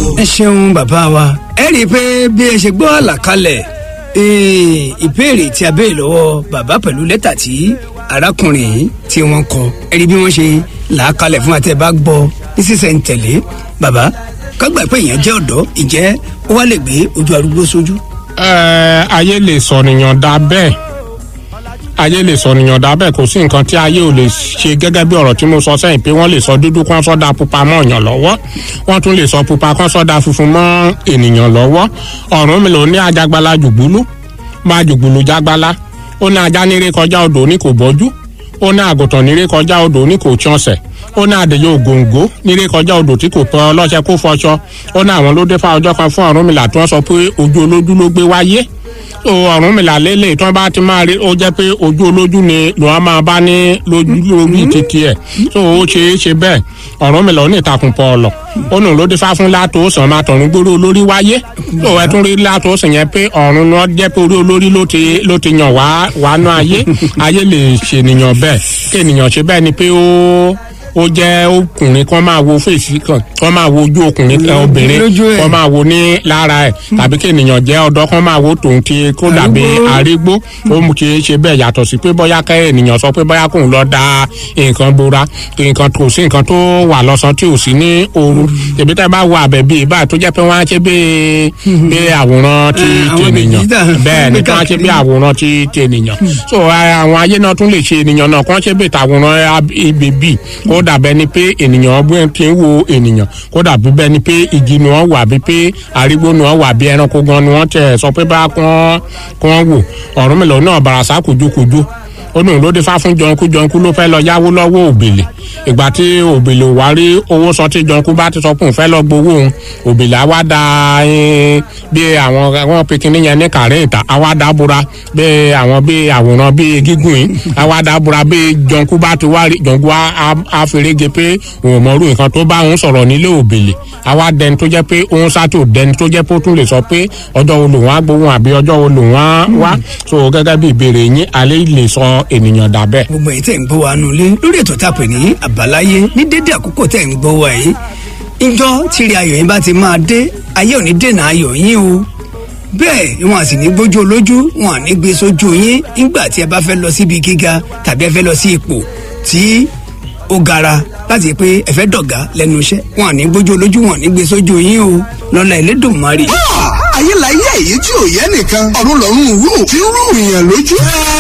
ẹ ṣeun bàbá wa ẹ rí i pé bí ẹ ṣe gbọ́ àlàkalẹ̀ ìbéèrè tí a béèrè lọ́wọ́ bàbá pẹ̀lú lẹ́tà tí arákùnrin yìí tí wọ́n kọ ẹ rí bí wọ́n ṣe là á kalẹ̀ fún àtẹ̀ bá gbọ́ ní sísẹ̀ ń tẹ̀lé bàbá kágbà pé èèyàn jẹ́ ọ̀dọ́ ìjẹ́ ó wá lè gbé ojú arúgbó sójú. ẹ ayé lè sọnìyàn dá bẹ́ẹ̀ ayé lè sọnìyàn dá bẹ́ẹ̀ kò sí nǹkan tí ayé ò lè ṣe gẹ́gẹ́ bí ọ̀rọ̀ tí mo sọ sẹ́yìn pé wọ́n lè sọ dúdú kán sọ́dà pupa mọ́ èèyàn lọ́wọ́ wọ́n tún lè sọ pupa kán sọ́dà funfun mọ́ ènìyàn lọ́wọ́ ọ̀run mi lò ní ajagbala jùgbúlú máa jùgbùlù jágbálá ó ní ajá níré kọjá odò ní kò bọ́jú ó ní àgùntàn níré kọjá odò ní kò tíọ̀sẹ̀ ó ní àdèyẹ ògòǹgò níré kọjá odò tí kò pẹ́ ọlọ́ṣẹ́ kó fọṣọ ó ní àwọn ló dé fá ọjọ́ kan fún Ọ̀rúnmìlà tí wọ́n sọ pé ojú olójú ló gbé wáyé so Ọ̀rúnmìlà lélẹ̀ tí wọ́n bá ti máa rí ó jẹ́ pé ojú olójú ni lòun máa bá ní lójú lórí títí ẹ̀ so ó ṣe é ṣe bẹ́ẹ̀ Ọ̀rúnmìlà ó ní ìtàkùn pọ̀ ọ̀lọ̀ ó nù ló dé fá fún látòsàn máa tọ̀run gbóró olórí wáyé so ẹ tún rí látòsàn yẹn pé ọ̀run náà jẹ́ pé orí olórí ló ti ló ti yàn wá wá ná ayé ayé lè ṣènìyàn bẹ́ẹ̀ kí ènìyàn ṣe bẹ́ẹ̀ ni pé ó ó jẹ́ ọkùnrin kan máa wo fèsì kan kan máa wo ojú ọkùnrin kan obìnrin kan máa wo ní lára ẹ̀ tàbí kí ènìyàn jẹ́ ọ̀dọ́ kan máa wo tòun ti kó dàbí arígbó ó mú kí ṣe bẹ́ẹ̀ yàtọ̀ sí pé bóyá kẹ́ ènìyàn sọ pé bóyá kóun lọ da nǹkan bora nǹkan kò sí nǹkan tó wà lọ́sàn tí ò sí ní ooru tèmi tá a bá wo àbẹ̀bí ìbá tó jẹ́ pé wọ́n á ṣe bí bí àwòrán ti ti ènìyàn bẹ́ẹ̀ ni kí wọ́n á ṣe bí àwòrán ti ti ènìyàn so àwọn ayé náà tún lè ṣe ènìyàn náà kí wọ́n ṣe bí ìtàwòrán ibèbí kó dàbẹ́ ni pé ènìyàn bóyá ti ń wo ènìyàn kó dàbí bẹ́ẹ̀ ni pé igi ni wọ́n wà bí pé arígbó ni wọ́n wà bí ẹranko gan ni wọ́n tẹ̀ sọ pé bá kán kán wò Ọ̀rúnmìlà náà bàràsá kùjúkùjú ó nù ló dé fá fún jọnkú jọnkú ló fẹ́ lọ yáwó lọ́wọ́ òbèlè ìgbà tí òbèlè wá rí owó sọ tí jọnkú bá ti sọ pé òun fẹ́ lọ gbowó òun òbèlè á wá da bí àwọn àwọn pikinní yẹn ní kàrẹ́ ìta á wá dá búra bí àwọn bí àwòrán bí gígùn yìí á wá dá búra bí jọnkú bá ti wá rí jọnkú á ferege pé òun mọ̀rú nǹkan tó bá òun sọ̀rọ̀ nílé òbèlè á wá dẹni tó jẹ́ pé òun sátò dẹni tó jẹ́ pé ó tún lè sọ pé ọjọ́ wo lòun á gbowó àbí ọjọ́ wo lòun á wá so gẹ́gẹ́ bí ìbéèrè yín alẹ́ lè sọ ènìyàn dà bẹ́ẹ̀. gbogbo èyí tẹ̀ ń gbọ́ wa nulẹ̀ lórí ètò tá a pè ní àbáláyé ní dédé àkókò tẹ̀ ń gbọ́ wa yìí ìjọ tìrì ayọ̀ yín bá ti máa dé ayé ò ní dènà ayọ̀ yín o bẹ́ẹ̀ wọn à sì ní gbójú olójú wọn à ní gbé sójú yín nígbà tí ẹ bá fẹ́ lọ síbi gíga tàbí ẹ fẹ́ lọ sí ipò tí ó gara láti pé ẹ fẹ́ dọ̀gá lẹ́nu iṣẹ́ wọn à ní gbójú olójú wọn à ní gbé sójú yín o lọ́la Ẹlẹ́dùmarè. ayé la yẹ èyí tí ò yẹ nìkan ọ̀run lọ́run rú tí ń rú ìyàn lójú.